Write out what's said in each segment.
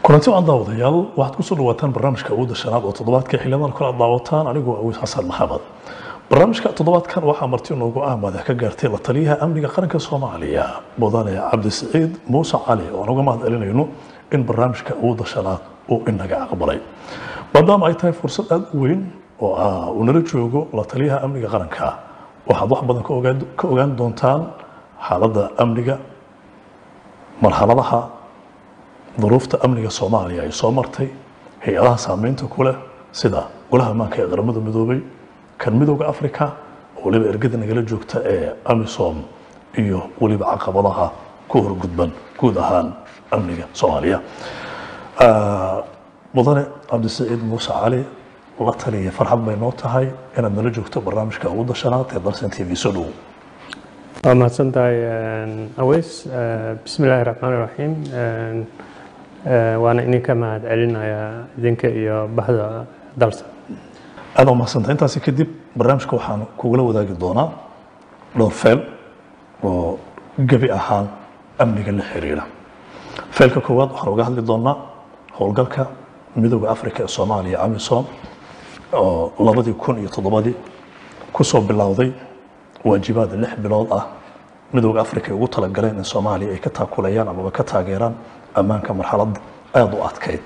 kulanti waan daawadayaal waxaad kusoo dhawaataan barnaamijka awoodda shanaad oo toddobaadka xildhibaan kale aad daawataan anigoo awiis xasan maxamed barnaamijka toddobaadkan waxaa marti noogu ah madax ka gaartay la taliyaha amniga qaranka soomaaliya mudane cabdisiciid muuse cali oo aan uga mahad celinayno in barnaamijka awoodda shanaad uu inaga aqbalay maadaama ay tahay fursad aada u weyn oo ah uu nala joogo la taliyaha amniga qaranka waxaad wax badan ka ogaan- ka ogaan doontaan xaaladda amniga marxaladaha duruufta amniga soomaaliya ay soo martay hay-adaha saameynta ku leh sida golaha ammaanka ee qaramada midoobay kan midooda africa oo weliba ergada nagala joogta ee amisom iyo weliba caqabadaha ku horgudban guud ahaan amniga soomaaliya Ah, mudane cabdisiciid muuse cali la taliya farxad bay noo tahay inaad nala joogto barnaamijka awoodda shanaad ee dalsan t v soo dhow waa mahadsan tahay aweys bismi illaahi raxmaan raxiim waana idinka mahad celinayaa idinka iyo bahda dalsa aad umahadsanta intaasi kadib barnaamijka waxaan kugula wadaagi doonaa dhowr feel oo gebi ahaan amniga la xiriira feelka koowaad waxaan uga hadli doonaa howlgalka midooda africa ee soomaaliya amisom oo labadii kun iyo toddobadii kusoo bilowday waajibaad lix bilood ah midooda africa ay ugu talagaleen in soomaaliya ay ka taakulayaan amaba ka taageeraan ammaanka marxalad aada u adkayd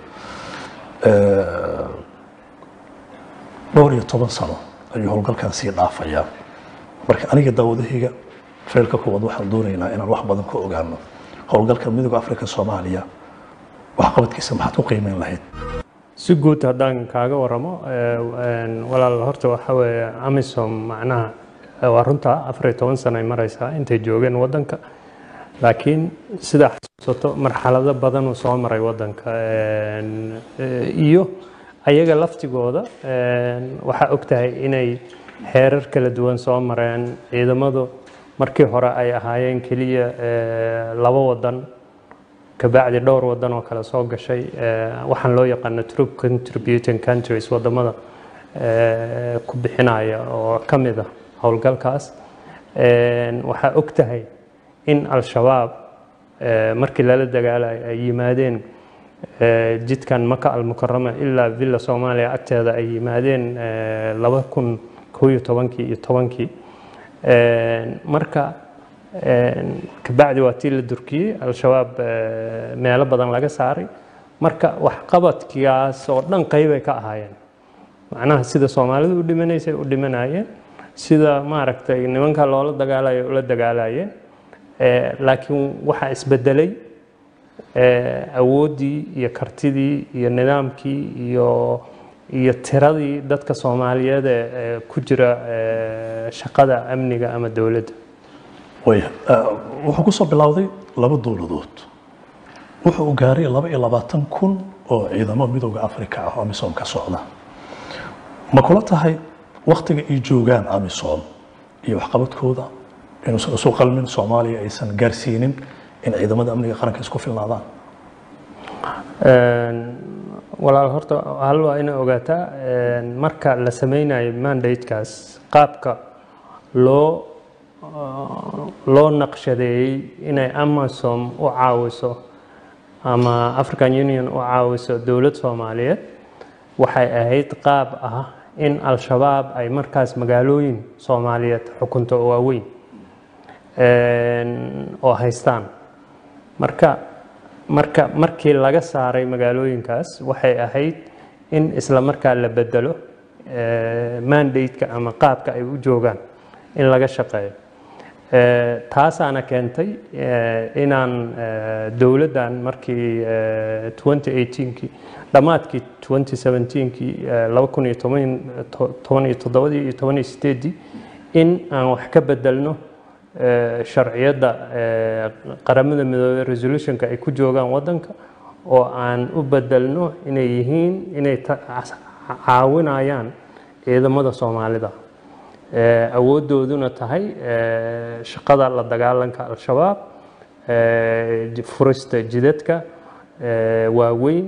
dhowr iyo toban sano ayuu howlgalkan sii dhaafayaa marka aniga daawadahayga feelka koowaad waxaan doonaynaa inaan wax badan ka ogaano howlgalka midooda africa soomaaliya waxqabadkiisa maxaad ku qiimeyn lahayd si guud haddaan kaaga waramo walaal horta waxa weeye amisom macnaha waa runta afar iyo toban sano ay maraysaa intay joogeen waddanka laakiin sidaa xasuusato marxalado badanuu soo maray waddanka iyo ayaga laftigooda waxaa ogtahay inay heerar kala duwan soo mareen ciidamadu markii hore ay ahaayeen keliya laba wadan kabacdi dhowr wadan oo kale soo gashay waxaan loo yaqaano troop contributing countries wadamada ku bixinaya oo ka mid ah howlgalkaas waxaa og tahay in al-shabaab markii lala dagaalayo ay yimaadeen jidkan maka almukarama ilaa villa soomaaliya agteeda ay yimaadeen laba kun koo iyo tobankii iyo tobankii marka kabacdi waa tii la durkiyey al-shabaab meelo badan laga saaray marka waxqabadkigaas oo dhan qeybay ka ahaayeen macnaha sida soomaalidu u dhimanaysay u dhimanayeen sida maaragtay nimanka loola dagaalayo ula dagaalayeen laakiin waxaa isbedelay awooddii iyo kartidii iyo nidaamkii iyo iyo tiradii dadka soomaaliyeed ee ku jira shaqada amniga ama dowladda waya wuxuu kusoo bilowday laba dowladood wuxuu u gaaray laba iyo labaatan kun oo ciidamo midooda africa ah oo amisom ka socda ma kula tahay waktiga ay joogaan amisom iyo waxqabadkooda inuusan isu qalmin soomaaliya aysan gaarsiinin in ciidamada amniga qaranka isku filnaadaan walaal horta hal waa ina ogaataa marka la sameynayo mandatekaas qaabka loo loo naqshadeeyey inay amasom u caawiso ama african union u caawiso dowlad soomaaliyeed waxay ahayd qaab ah in al-shabaab ay markaas magaalooyin soomaaliyeed xukunto oo waaweyn oo haystaan marka marka markii laga saaray magaalooyinkaas waxay ahayd in isla markaa la bedelo mandate-ka ama qaabka ay u joogaan in laga shaqeeyo taasaana keentay inaan dowladdan markii 2018kii dhammaadkii 2017kii laba kun iyo toban iyo toddobadii iyo toban iyo sideedii in aan wax ka bedelno sharciyadda qaramada midoobey resolutionka ay ku joogaan waddanka oo aan u bedelno inay yihiin inay caawinayaan ciidamada soomaalida awooddooduna tahay shaqada la dagaalanka al-shabaab furista jidadka waaweyn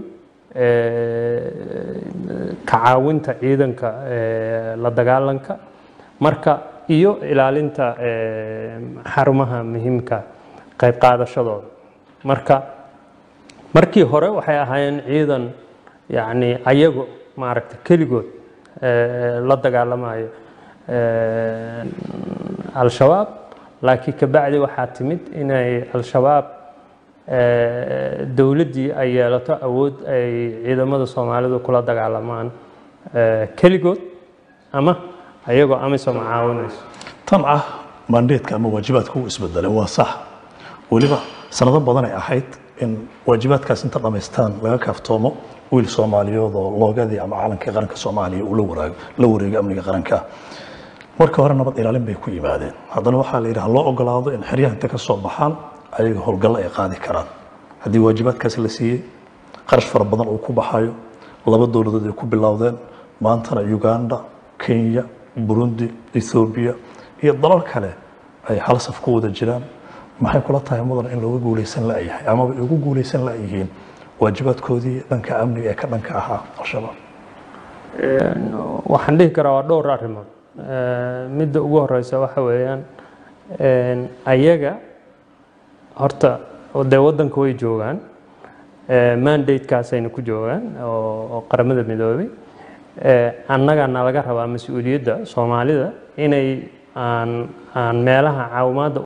ka caawinta ciidanka la dagaalanka marka iyo ilaalinta xarumaha muhiimka qayb qaadashadooda marka markii hore waxay ahaayeen ciidan yacni ayagu maaragta keligood eh, la dagaalamayo eh, al-shabaab laakiin kabacdi waxaa timid inay al-shabaab eh, dowladdii ay yeelato awood ay ciidamada soomaalidu kula dagaalamaan eh, keligood ama ayagoo amisom caawinayso tan ah mandeedka ama waajibaadka uu isbedelay waa sax weliba sanado badan ay ahayd in waajibaadkaas inta dhammaystaan laga kaaftoomo wiil soomaaliyood oo loogadii ama calankii qaranka soomaaliya uu la waraago la wareego amniga qaranka marka hore nabad ilaalin bay ku yimaadeen haddana waxaa la yidhi ha loo ogolaado in xeryaha inta ka soo baxaan ayaga howlgallo ay qaadi karaan haddii waajibaadkaasi la siiyey qarash fara badan uu ku baxayo laba dowladood ay ku bilowdeen maantana uganda kenya burundi ethoobiya iyo dalal kale ay hal saf ku wada jiraan maxay kula tahay mudan in looga guuleysan la'yahay amaba ay ugu guuleysan la'yihiin waajibaadkoodii dhanka amniga ee ka dhanka ahaa al-shabaab waxaan dhihi karaa waa dhowr arrimood Eh, midda ugu horeysa waxa weeyaan een, ayaga horta dee waddanka way joogaan Eh, mandate-kaasayna ku joogaan oo oo qaramada midoobay Eh, annaga nalaga rabaa mas-uuliyadda soomaalida inay aan aan meelaha caawimaadda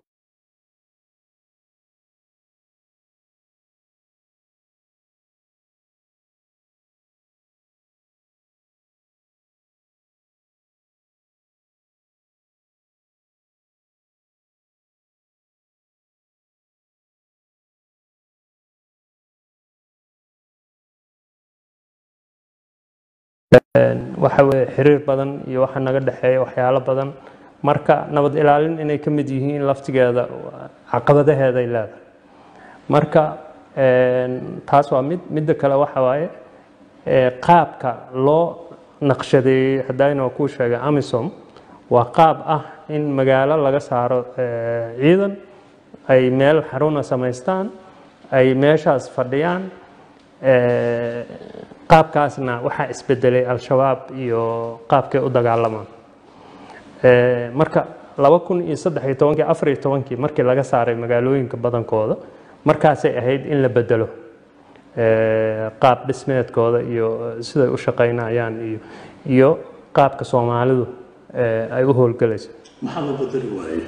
waxa weeye xiriir badan iyo waxa naga dhexeeya waxyaalo badan marka nabad ilaalin inay ka mid yihiin laftigeeda caqabadaheeday leedahay marka een, taas waa mid midda kale waxa waaye ee, qaabka loo naqshadeeyey haddayna kuu sheegay amisom waa qaab ah in magaalo laga saaro ee, ciidan ay meel xaruna samaystaan ay meeshaas fadhiyaan ee, qaabkaasna waxaa isbedelay al-shabaab iyo qaabkay u dagaalamaan Ee, marka laba kun iyo saddex iyo tobankii afar iyo tobankii markii laga saaray magaalooyinka badankooda markaasay ahayd in la bedelo Ee, qaab dhismeedkooda iyo siday u shaqaynayaan iyo iyo qaabka soomaalidu ee, ay u howlgalayso maxaa loo bedeli waayey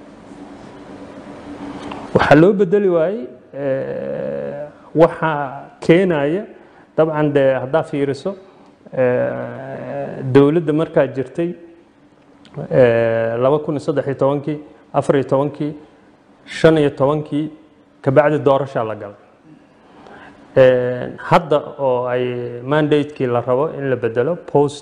waxaa loo bedeli waayey ee, waxaa keenaya dabcan dee haddaa fiiriso ee, dowladda markaa jirtay ee, laba kun iyo saddex iyo tobankii afar iyo tobankii shan iyo tobankii kabacdi doorashaa la galay Ee, hadda oo ay mandatekii la rabo in la bedelo post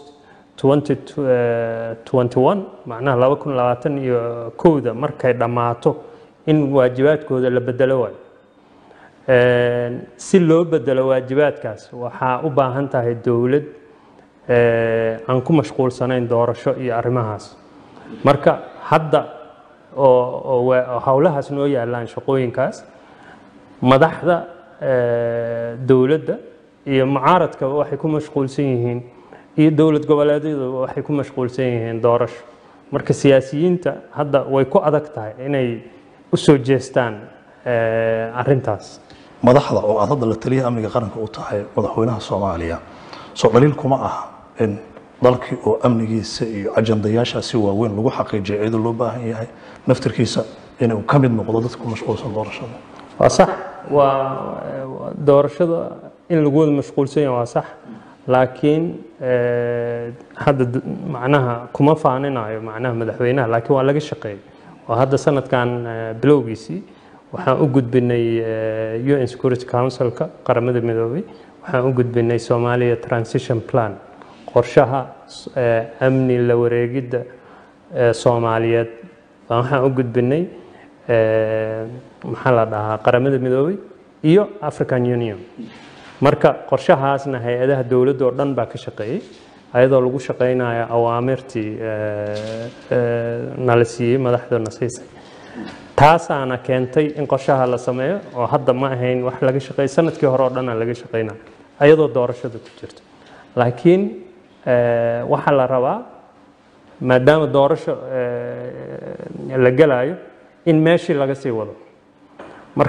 2021 macnaha laba kun labaatan iyo kowda markay dhammaato in waajibaadkooda la bedelo waayo Ee, si loo bedelo waajibaadkaas waxaa u baahan tahay dowlad ee, aan ku mashquulsanayn doorasho iyo arrimahaas marka hadda oo oo wa- oo howlahaas noo yaalaan shaqooyinkaas madaxda ee, dowladda iyo mucaaradkaba waxay ku mashquulsan yihiin iyo dowlad goboleedyadu waxay ku mashquulsan yihiin doorasho marka siyaasiyiinta hadda way ku adag tahay inay u soo jeestaan ee, arrintaas madaxda oo aad hadda la taliyaha amniga qaranka u tahay madaxweynaha soomaaliya soo dhaliil kuma aha in dalkii oo amnigiisa iyo ajandayaashaasi waaweyn lagu xaqiijiyo iyadoo loo baahan yahay naftirkiisa inuu ka mid noqdo dadka ku mashquulsan doorashada waa sax waa waa- doorashada in lagu wada mashquulsan yahay waa sax laakiin eh, hadda d- macnaha kuma faaninayo macnaha madaxweynaha laakiin waa laga shaqeeyay oo hadda sanadkan eh, bilowgiisii waxaan u gudbinay eh, UN Security Council-ka qaramada midoobay waxaan u gudbinay Somalia Transition Plan qorshaha eh, amni la wareegidda eh, Soomaaliyeed baan waxaan u gudbinay eh, maxaa la dhahaa qaramada midoobay iyo African Union marka qorshahaasna hay-adaha dowladda oo dhan baa ka shaqeeyey ayadoo lagu shaqeynayo awaamirtii eh, eh, nala siiyey madaxdana siisay taasaana keentay in qorshaha la sameeyo oo hadda ma ahayn wax laga shaqeey sanadkii hore oo dhan laga shaqeynayo ayadoo doorashada ku jirto laakiin eh, waxaa la rabaa maadaama doorasho eh, la gelayo in meeshii laga sii wado marka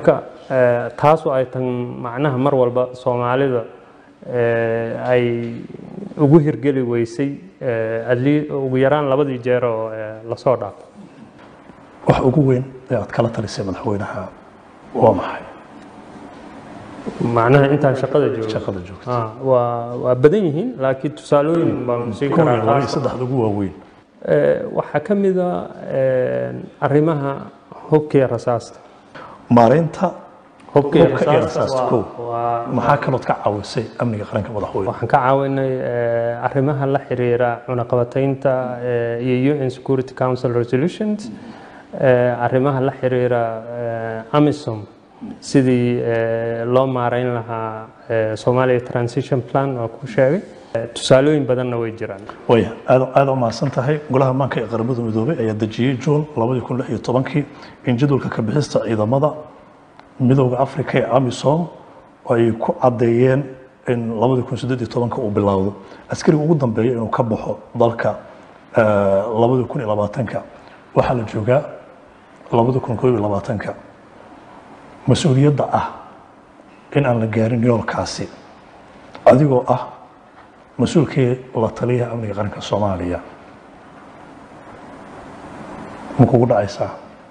eh, taasoo ay tan macnaha mar walba soomaalida eh, ay ugu hirgeli weysay eh, at lea- ugu yaraan labadii jeer oo eh, lasoo dhaafo wax ugu weyn ee aad kala talisay madaxweynaha waa maxay macnaha intaan shaqada joogo shaqada joogta Ah, waa waa badan yihiin laakiin tusaalooyin baan siin kuwii karaa laba iyo qaar. saddexda ugu waaweyn Eh, waxaa ka mid a eh, arrimaha hubka iyo rasaasta maareynta hubka iyo Hubka iyo rasaasta rasaasta, waa- kow. waa maxaa kalood ka caawisay amniga qaranka madaxweyne waxaan ka caawinay eh, arrimaha la xiriira cunaqabataynta eh, iyo UN Security Council resolutions eh, arrimaha la xiriira eh, AMISOM sidii eh, loo maareyn lahaa eh, Somalia Transition Plan oo ku sheegay Eh, tusaalooyin badanna way jiraan waya aad aad u mahadsan tahay golaha maanka ee qaramada midoobay ayaa dejiyey juun labadii kun lix iyo tobankii in jadwalka ka bixista ciidamada midowda afrika ee amisom ay ku caddeeyeen in labadii kun siddeed iyo tobanka uu bilowdo askariga ugu dambeeya inuu ka baxo dalka eh, labadii kun iyo labaatanka waxaa la joogaa labadii kun koob iyo labaatanka mas-uuliyadda ah in aan la gaarin yoolkaasi adigoo ah mas-uulkii la taliyaha amniga qaranka soomaaliya ma kugu dhacaysaa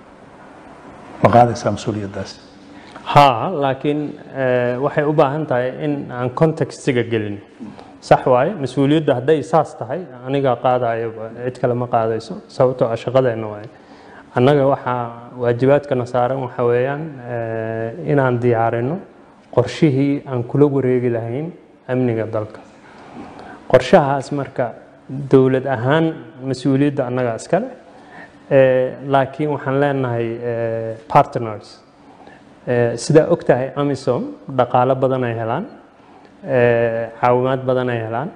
ma qaadaysaa mas-uuliyaddaasi haa laakiin eh, waxay u baahan tahay in aan contextiga gelin sax waaye mas-uuliyadda hadday saas tahay aniga qaadayo cid kale ma qaadayso sababtoo ah shaqadeenna waaye annaga waxaa waajibaadkana saaran waxa weeyaan eh, inaan diyaarino qorshihii aan kula wareegi lahayn amniga dalka qorshahaas marka dowlad ahaan mas-uuliyadda annaga iskale eh, laakiin waxaan leenahay eh, partners Eh, sidaa og tahay amisom dhaqaalo badan ay helaan eh, caawimaad badan ay helaan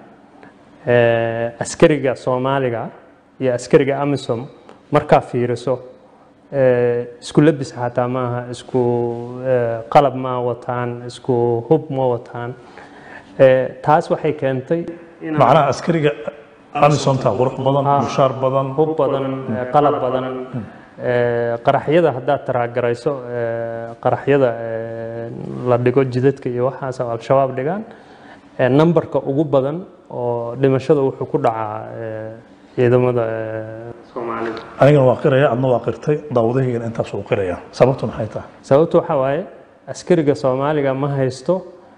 eh, askariga soomaaliga iyo askariga amisom markaa fiiriso eh, isku labis xataa maaha isku eh, qalab ma wataan isku hub ma wataan Eh, taas waxay keentay inaan macnaha askariga amisonta qurux badan mushaar badan hub badan eh, qalab badan eh, qaraxyada haddaad taraagarayso eh, qaraxyada eh, la dhigo jidadka iyo waxaas oo al-shabaab dhigaan eh, nambarka ugu badan oo dhimashada wuxuu ku dhacaa eh, ciidamada eh, soomaalida anigana waa qiraya adna waa qirtay daawadahaygana intaas uu qiraya sababtu maxay tahay sababtu waxaa waaye askariga soomaaliga ma haysto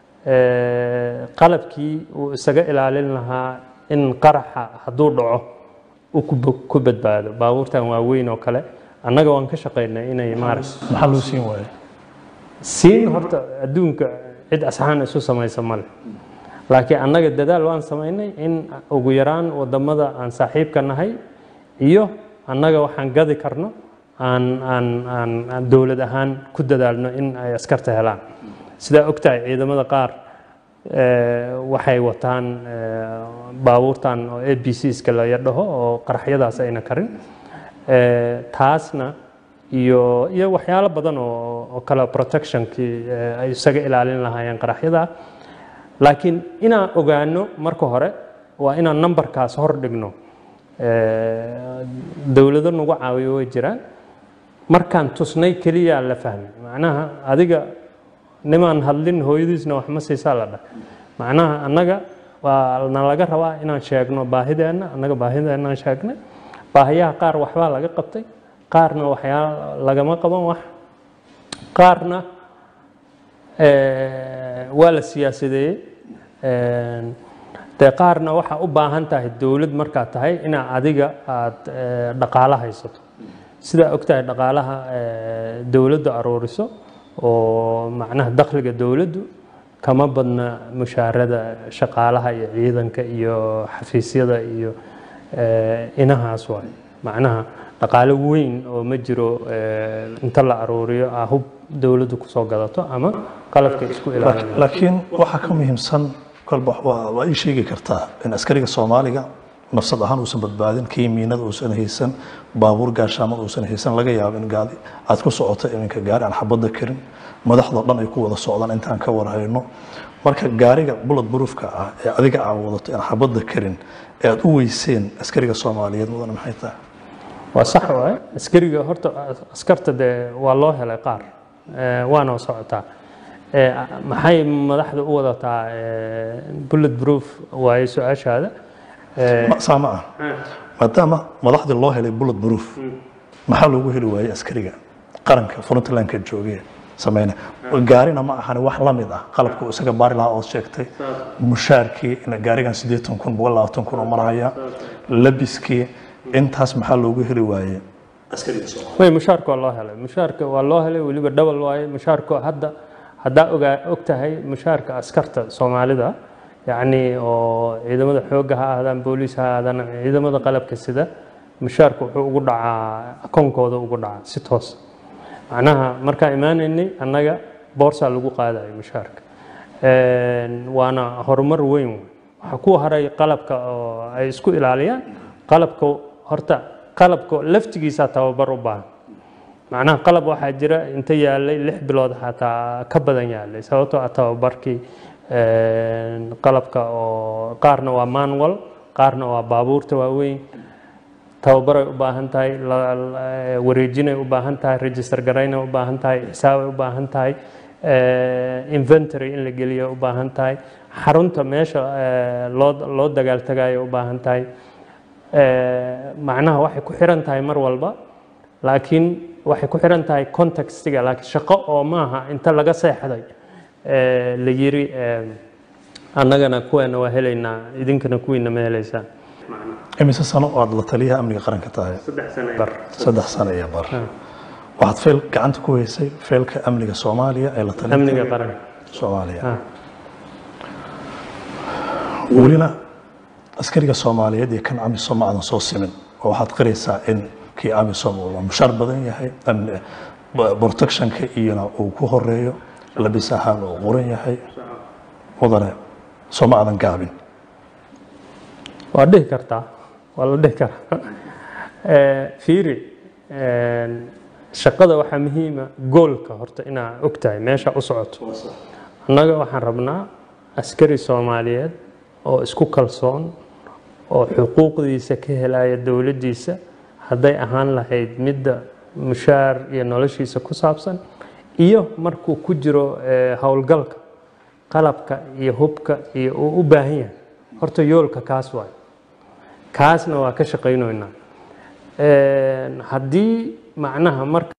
eh, qalabkii uu isaga ilaalin lahaa in qaraxa hadduu dhaco uu ku bo- ku badbaado baabuurtan waaweyn oo kale annaga waan ka shaqaynay inay maaragta maxaa loo siin waayay siin horta adduunka cid asxaan isu samaysa male laakiin annaga dadaal waan samaynay in ugu yaraan wadamada aan saaxiibka nahay iyo annaga waxaan gadi karno aan aan aan aan dowlad ahaan ku dadaalno in ay askarta helaan sidaa ogtahay ciidamada qaar eh, waxay wataan eh, baabuurtan oo a b cska la yadhaho oo qaraxyadaas ayna karin Eh, taasna iyo iyo waxyaalo badan oo oo kale protectionkii eh, ay isaga ilaalin lahaayeen qaraxyada laakiin inaan ogaano marka hore waa inaan numberkaas hor dhigno Eh, dowlado nagu caawiyo way jiraan markaan tusnay keliya la fahmay macnaha adiga nimaan hadlin hooyadiisna wax ma siisaa la dhah macnaha annaga waa na laga rabaa inaan sheegno baahideenna annaga baahideenaan sheegnay baahiyaha qaar waxbaa laga qabtay qaarna waxyaa lagama qaban wax qaarna eh, waa la siyaasadeeyey Eh, dee qaarna waxaa u baahan tahay dowlad markaad tahay inaa adiga aad eh, dhaqaalo haysato sidaa og tahay dhaqaalaha eh, dowladdu aruuriso oo macnaha dakhliga dowladdu kama badna mushaarada shaqaalaha iyo ciidanka iyo xafiisyada iyo eh, inahaas waay macnaha dhaqaalo weyn oo ma jiro eh, inta la aruuriyo ah hub dowladdu kusoo gadato ama qalabka isku ilaalinayo laakiin waxaa ka muhiimsan kolba waa waa ii sheegi kartaa in askariga soomaaliga nafsad ahaan uusan badbaadin kiimiinada uusan haysan baabuur gaashaamad uusan haysan laga yaabo in gaadi aad ku socoto iminka gaari aan xabadda karin madaxdoo dhan ay ku wada socdaan intaan ka warhayno marka gaariga bullet proofka ah ee adiga aan wadato aan xabadda karin ee aad u weyseen askariga soomaaliyeed mudane maxay tahay waa sax waaye askariga horta askarta dee waa loo helay qaar eh, waana socotaa Eh, maxay madaxda u wadataa eh, bullet proof waaye su-aashaada Eh, Ma- saa ma ah maadaama madaxdii loo helay bullet proof maxaa loogu heli waayey askariga qaranka frontlandka joogee sameyna gaarina ma ahani wax la mid ah qalabku isaga baari lahaa ood sheegtay mushaarkii in gaarigan siddeetan kun boqol labaatan kun oo maraya labiskii intaas maxaa loogu heli waayey askariga soomaaliya way mushaarka waa loo helay mushaarka waa loo helay weliba double waaye mushaarka hadda haddaa ogaa og tahay mushaarka askarta soomaalida yacni oo ciidamada xoogga ha ahaadaan booliis ha ahaadaan ciidamada qalabka sida mushaarka wuxuu ugu dhacaa akoonkooda ugu dhacaa si toos macnaha markaan imaanaynay annaga boorsaa lagu qaadayo mushaarka Een, waana horumar weyn wey. waxaa ku haray qalabka oo ay isku ilaaliyaan qalabka horta qalabka laftigiisa tababar u baahan macnaha qalab waxaa jira inta yaalay lix bilood xataa ka badan yaalay sababtoo ah tababarkii een, qalabka oo qaarna waa manual qaarna waa baabuurta waaweyn tababaray u baahan tahay la- la- wareejinay u baahan tahay register garaynay u baahan tahay xisaabay u baahan tahay eh, inventory in la geliyo u baahan tahay xarunta meesha eh, loo loo dagaaltagayo u baahan tahay Eh, macnaha waxay ku xiran tahay mar walba laakiin waxay ku xiran tahay contextiga laakiin shaqo oo maaha inta laga seexday eh, la yiri eh, annagana kuweena waa helaynaa idinkana kuwiina ma helaysaan imise sano oo aad la taliyaha amniga qaranka tahay bar saddex sano iyo bar waxaad feel gacanta ku haysay feelka amniga soomaaliya ee la talinta amniga qaranka soomaaliya Ah. welina askariga soomaaliyeed iyo kan amisom ma aadan soo simin oo waxaad qiraysaa in kii amisom uu mushaar badan yahay amni- b- protectionka iyona uu ku horeeyo labis ahaan uu quran yahay mudane soo ma aadan gaabin waa dhihi kartaa waa la dhihi karaa Eh, fiiri een, shaqada waxaa muhiima goolka horta inaa og tahay meesha u socoto annaga waxaan rabnaa askari soomaaliyeed oo isku kalsoon oo xuquuqdiisa ka helaya dowladdiisa hadday ahaan lahayd midda mushaar iyo noloshiisa ku saabsan iyo markuu ku jiro eh, howlgalka qalabka iyo hubka iyo uu u baahan yahay horta yoolka kaas waay kaasna waa ka shaqaynoynaa Een, haddii macnaha marka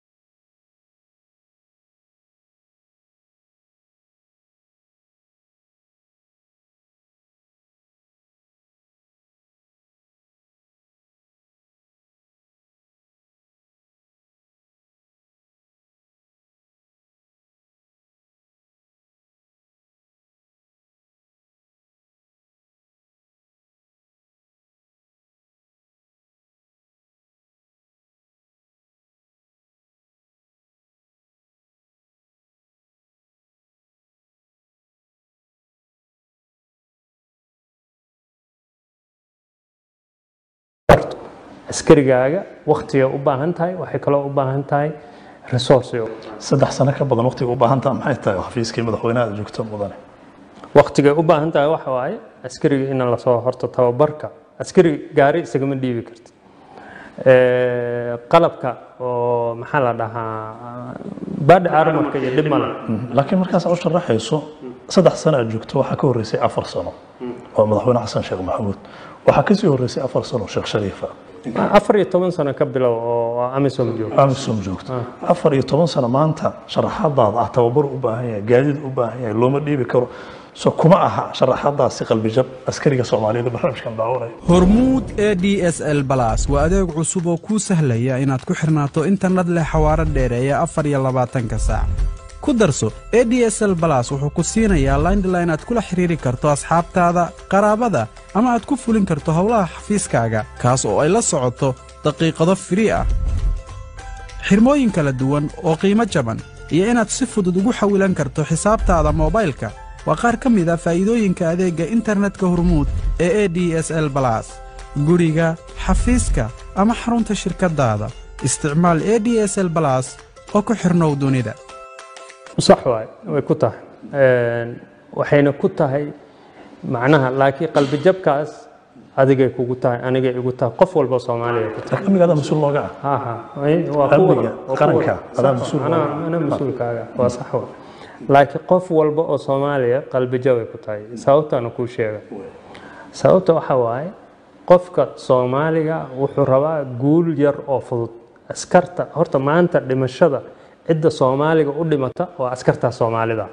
askarigaaga waktiga u baahan tahay waxay kaloo u baahan tahay resource saddex sano ka badan waqtiga u baahan taha maxay tahay xafiiskii madaxweynaha aad joogto mudane waktigay u baahan tahay waxa waaye askariga in lasoo horto tababarka askari gaari isagama dhiibi kartid Eh, qalabka oo maxaa la dhahaa baadhi armarka iyo dhib male laakiin markaas aad u sharaxayso saddex sano aad joogto waxaa ka horreysay afar sano oo madaxweyne xasan sheekh maxamuud waxaa kasii horreysay afar sano sheekh shariifa afar iyo toban sano ka bilow oo amisom joogo amisom joogto afar iyo toban sano maanta sharaxadaada ah tababar u baahan yahay gaadiid u baahan yahay looma dhiibi karo so kuma aha sharaxadaasi qalbijab askariga soomaaliyeed ee barnaamijkan daawanaya hormuud e d s l balas waa adeeg cusub oo kuu sahlaya inaad ku xirnaato internet leh xawaaro dheereeya afar iyo labaatanka saac ku darso e d s l balas wuxuu ku siinayaa laindline aad kula xiriiri karto asxaabtaada qaraabada ama aad ku fulin karto howlaha xafiiskaaga kaas oo ay la socoto daqiiqado firii ah xirmooyin kala duwan oo qiimo jaban iyo inaad si fudud ugu xawilan karto xisaabtaada moobaylka waa qaar ka mid a faa'iidooyinka adeegga internetka hormuud ee e d s l balas guriga xafiiska ama xarunta shirkaddaada isticmaal e d s l balas oo ku xirnow dunida sax waay way ku tahay Een, waxayna ku tahay macnaha laakiin qalbijabkaas adigay kugu tahay anigay igu tahay qof walba soomaaliya ku tahay laakiin amniga adaa mas-uul looga ah ha ha ay- waa kuwa- Amniga waa kuwa- qaranka, adaa sax- mas-uul anaa waaye. anaa mas-uulkaaga waa sax wa laakiin qof walba oo soomaaliya qalbi jabay ku tahay sababtaana kuu sheega sababta waxa waaye qofka soomaaliga wuxuu rabaa guul yar oo fudud askarta horta maanta dhimashada cidda soomaaliga u dhimata waa askarta soomaalida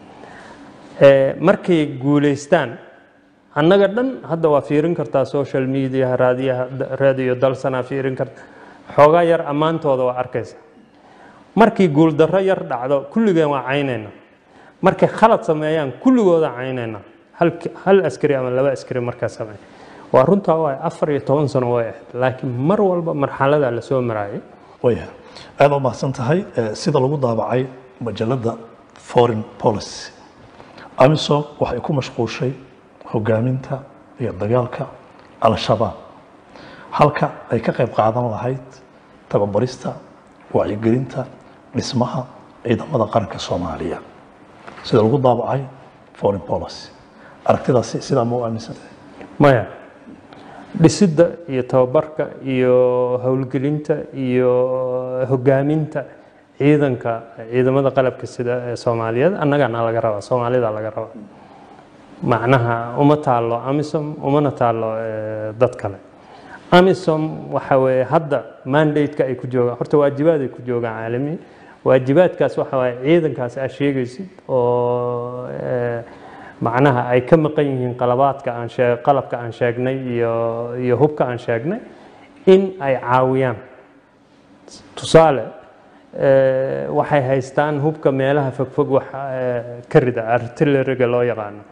Ee, markay guuleystaan annaga dhan hadda waa fiirin kartaa social media raadiyaha raadiyo dalsanaa fiirin karta xoogaa yar ammaantooda waa arkaysa markii guuldarro yar dhacdo kulligeen waa caynayna markay khalad sameeyaan kulligooda caynayna hal, hal askari ama laba askari markaa sameeya waa runtaa waa afar iyo toban sano way ahayd laakiin mar walba marxalada lasoo maraayay waya aada u mahadsan tahay Eh, sida lagu daabacay majalada foreign policy amisom waxay ku mashquushay hogaaminta iyo dagaalka al-shabaab halka ay ka qayb qaadan lahayd tababarista wacyigelinta dhismaha ciidamada qaranka soomaaliya sida lagu daabacay foreign policy aragtidaasi sidaa ma u aaminsantahay maya dhisidda iyo tababarka iyo howlgelinta iyo hogaaminta ciidanka ciidamada qalabka sida ee soomaaliyeed annagana laga rabaa soomaalida laga rabaa macnaha uma taalo amisom umana taalo eh, dad kale amisom waxa weeye hadda mandate-ka ay ku joogaan horta waajibaad ay ku joogaan caalami waajibaadkaas waxa waaye ciidankaas aad sheegaysid oo eh, macnaha ay ka maqan yihiin qalabaadka aan shee qalabka aan sheegnay iyo iyo hubka aan sheegnay in ay caawiyaan tusaale eh, waxay haystaan hubka meelaha fogfog wax eh, ka rida artilleriga loo yaqaano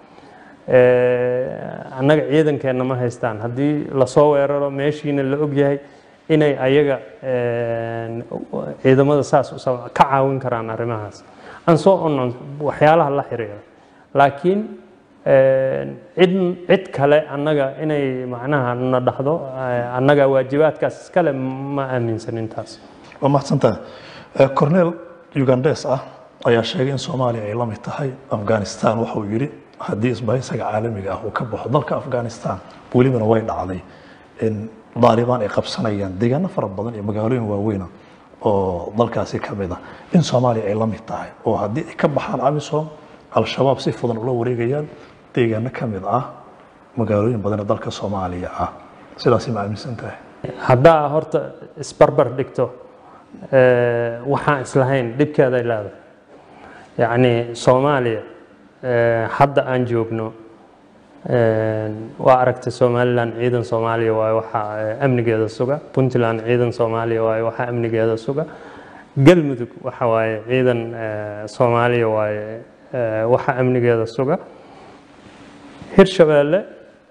Eh, annaga ciidankeenna ma haystaan haddii lasoo weeraro meeshiina la ogyahay inay ayaga eh, ciidamada saas u sab- ka caawin karaan arrimahaas aan soo onon waxyaalaha la xiriira laakiin eh, cid cid kale annaga inay macnaha na dhahdo eh, annaga waajibaadkaas iskale ma aaminsan intaas waa mahadsantahay Eh, cornel ugandes ah ayaa sheegay in soomaaliya ay la mid tahay afghanistan waxa uu yidhi haddii isbahaysiga caalamiga ah uu ka baxo dalka afghanistan welibana way dhacday in daalibaan ay qabsanayaan deegaano fara badan iyo magaalooyin waaweyna oo dalkaasi ka mid ah in soomaaliya ay la mid tahay oo haddii ay ka baxaan amisom al-shabaab si fudan ula wareegayaan deegaano ka mid ah magaalooyin badan ee dalka soomaaliya ah sidaasi ma aaminsan tahay haddaa horta isbarbar dhigto eh, waxaan islahayn dhibkeeday leedahay yacni soomaaliya eh, hadda aan joogno eh, waa aragtay somalilan ciidan soomaaliya waaye waxaa eh, amnigeeda suga puntland ciidan soomaaliya waaye waxaa amnigeeda suga galmudug waxa waaye ciidan eh, soomaaliya waaye eh, waxaa amnigeeda suga hirshabeelle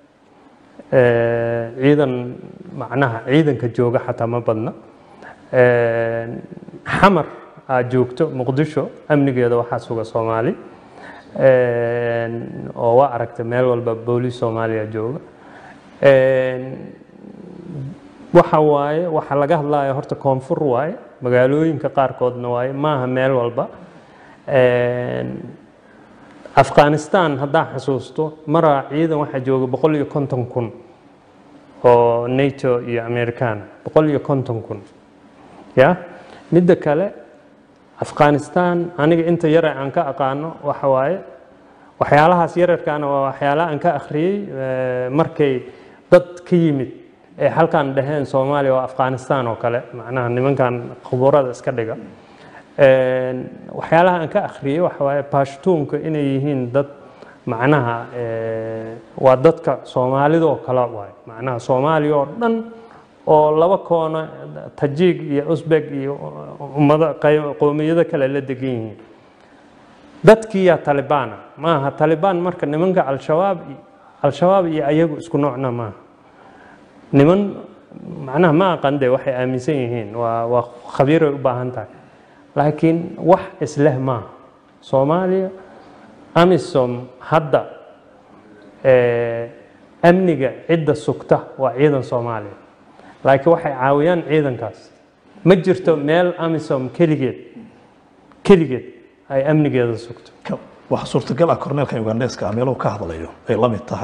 Eh, ciidan macnaha ciidanka jooga xataa ma badna Eh, xamar aad joogto muqdisho amnigeeda waxaa suga soomaali Eh, oo waa aragtay meel walba booliis soomaaliya jooga Eh, waxa waaye waxa laga hadlaya horta koonfur waaye magaalooyinka qaarkoodna waaye maaha meel walba Eh, afghanistan haddaan xasuusto maraa ciidan waxaa jooga boqol iyo konton kun oo nato iyo americana boqol iyo konton kun ya midda kale afghanistan aniga inta yare aan ka aqaano waxa waaye waxyaalahaas yararkaana waa waxyaala aan ka akhriyey eh, markay dad ka yimid ee halkan dhaheen soomaaliya waa afghanistan oo kale macnaha nimankan khuburada iska dhiga Een, waxyaalaha aan ka akhriyey waxa waaye baashtuunka inay yihiin dad macnaha eh, waa dadka soomaalidoo kale waaye macnaha soomaaliya oo dhan oo laba koono tajiig iyo usbek iyo ummado qey- qowmiyado kale la degan yihiin dadkiiyaa talibaana maaha talibaan marka nimanka al-shabaab al-shabaab iyo ayagu isku noocna maaha niman macnaha ma aqan de waxay aaminsan yihiin waa waa khabiiray u baahan tahay laakiin wax isleh maaha soomaaliya amisom hadda eh, amniga cidda sugta waa ciidan soomaaliya laakiin waxay caawiyaan ciidankaas ma jirto meel amisom keligeed keligeed ay amnigeeda sugto Ka- waxaa suurtagal ah korneelkan ugandeska ah meeluhu ka hadlayo ay la mid tahay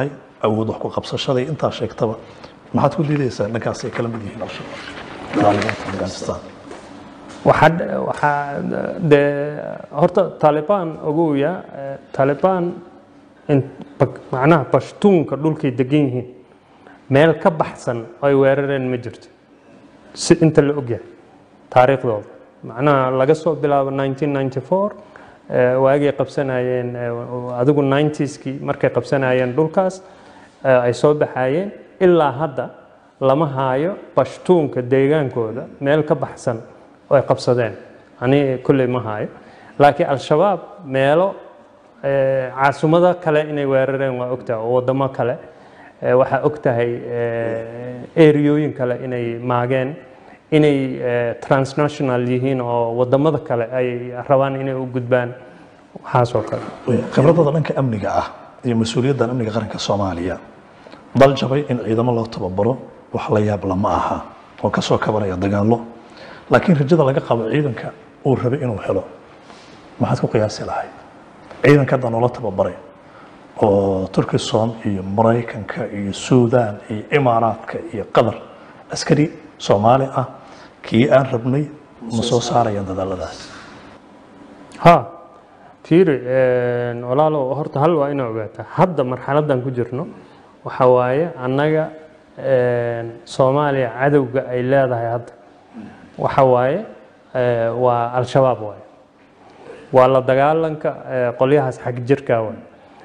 awood wax ku qabsashada iyo intaa sheegtaba maxaad ku diidaysaa dhankaas ay kala mid yihiin al-shabaab taalibaanka afghanistan waxaa waxaa dee horta taalibaan ogoya taalibaan in- bak- macnaha bashtuunka dhulkay degan yihiin meel ka baxsan oo ay weerareen ma jirto si inta la ogyahay taariikhdooda macnaha laga soo bilaabo 1994 eh, waagay qabsanayeen eh, adigu 90skii markay qabsanayeen dhulkaas eh, ay soo baxayeen ilaa hadda lama haayo bashtuunka deegaankooda meel ka baxsan oo ay qabsadeen ani kulley ma haayo laakiin al-shabaab meelo eh, caasimado kale inay weerareen waa ogtahay oo wadamo kale Eh, waxaa og tahay eriyooyin kale inay maageen inay eh, transnational yihiin oo wadamada kale ay rabaan inay u gudbaan waxaasoo kale khibradada dhanka amniga ah iyo mas-uuliyaddan amniga qaranka soomaaliya dal jabay in ciidamo loo tababaro wax la yaab lama aha oo ka soo kabanaya dagaallo laakiin rajada laga qabo ciidanka uu rabay inuu helo maxaad ku qiyaasi lahayd ciidanka hadda noola tababaray oo turkisom iyo maraykanka iyo suudaan iyo imaaraadka iyo qatar askari soomaali ah kii aan rabnay ma soo saarayaan dadaaladaas ha fiiri een, walaalow horta hal waa inaa ogaataa hadda marxaladan ku jirno waxa waaye annaga een, soomaaliya cadowga ay leedahay hadda waxa waaye eh, waa al-shabaab waaye waa la dagaalanka eh, qolyahaas xag jirka waaye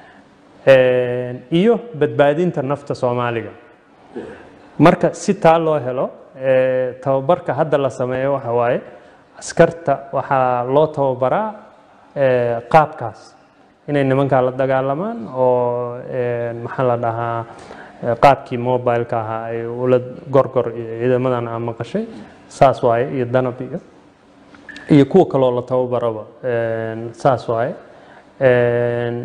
Een, iyo badbaadinta nafta soomaaliga marka si taa loo helo eh, tababarka hadda la sameeyo waxa waaye askarta waxaa loo tababaraa eh, qaabkaas inay nimankaa la dagaalamaan oo eh, maxaa la dhahaa eh, qaabkii mobileka ahaa ay ula gorgor iyo ciidamadan aan maqashay saas waaye iyo danab iyo iyo kuwa kaloo la tababaraba een, saas waaye Een,